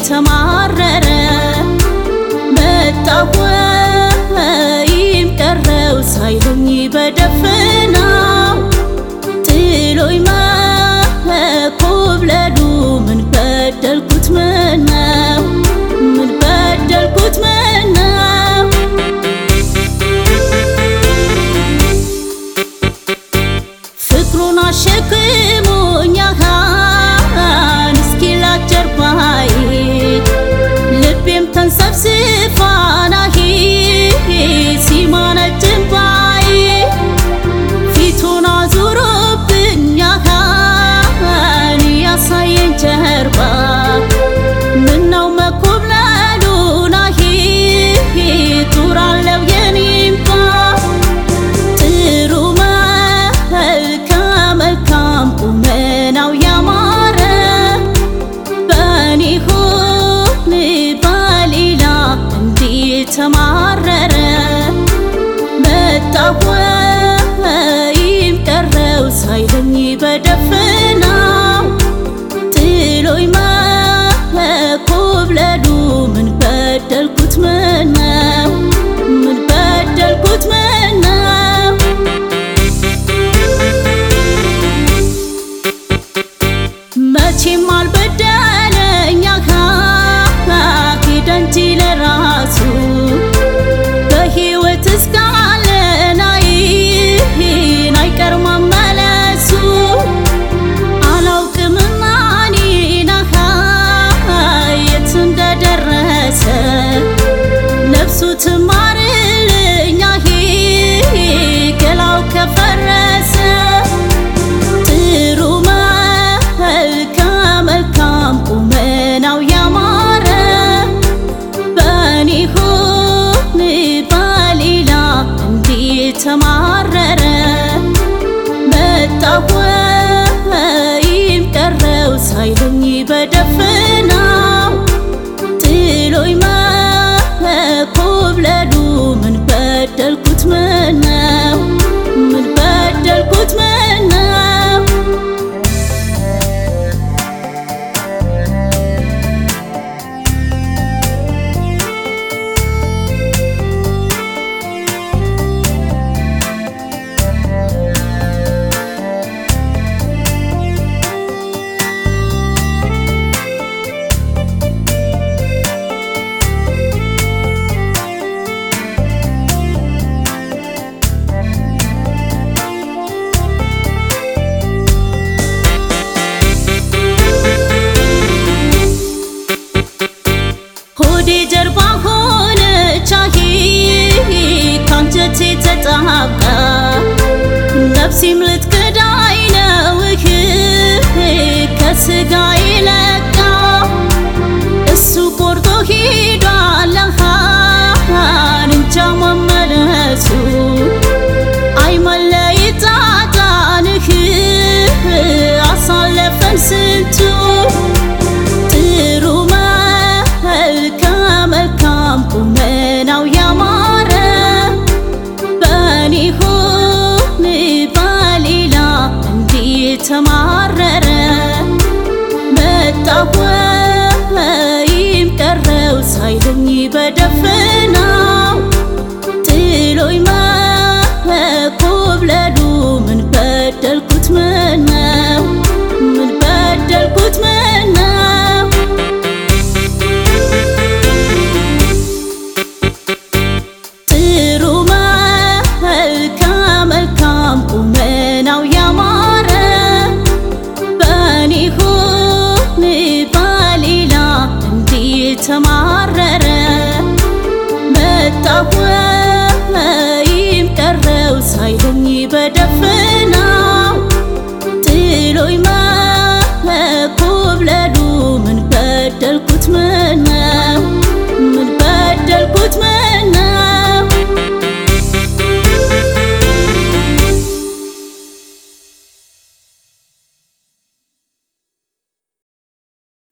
ተማረረ መጣሁ ወይም ቀረው ሳይለኝ በደፈናው ጥሎኝ መኮብለሉ ምን በደልኩት ምነው ምን በደልኩት ምነው ፍቅሩን አሸክሞኛል እስኪላት ጀርባዬ ልቤም ተንሰፍስፋናሂ ሲማነጭ እንባዬ ፊቱን አዙሮብኛል ያሳየኝ ጀርባ ምነው መኮብለሉናሂ ጡር አለው የኔምባ ጥሩ መልከ መልካም ቁመናው ያማረ በኔ ሆን በሌላ እንዴት ተማረረ መጣሁ ወይም ቀረው ሳይለኝ በደፈናው ጥሎኝ መኮብለሉ ምን በደልኩት ምነው ምን በደልኩት ምነው መቼም አልበደለኛ ሄደ እንጂ ለራሱ በሕይወት እስካለን አይን አይቀር መመለሱ አላውቅምና እኔና የት እንደደረሰ ነፍሱ ትማርልኛ ገላው ከፈረሰ ጥሩ መልከ መልካም ቁመናው ያማረ በኔ ሆን በሌላ እንዴት ተማረረ መጣሁ ወይም ቀረው ሳይለኝ በደፈናው ጥሎኝ መኮብለሉ ምን በደልኩት ምነው ምን በደልኩት ምነው ሆዴ ጀርባ ሆነች አሂ ካንጀቴ ተጣብቃ ነፍሴም ልትክዳኝ ነው እህ ከስጋዬ ለቃ እሱ ቆርጦ ሄዷል አሃን እንጃ መመለሱ አይመለየት ጣጣንህ አሳለፈን ስንቱ ጥሩ መልከ መልካም ቁመናው ያማረ በኔ ሆን በሌላ እንዴት ተማረረ መጣሁ ወይም ቀረው ሳይለኝ በደፈናው ጥሎኝ መኮብለሉ ምን በደልኩት ምነው ምን በደልኩት ምነው ጥሩ መልከ መልካም ቁመናው ያማረ በኔ ሆን በሌላ እንዴት ተማረረ መጣሁ ወይም ቀረው ሳይለኝ በደፈ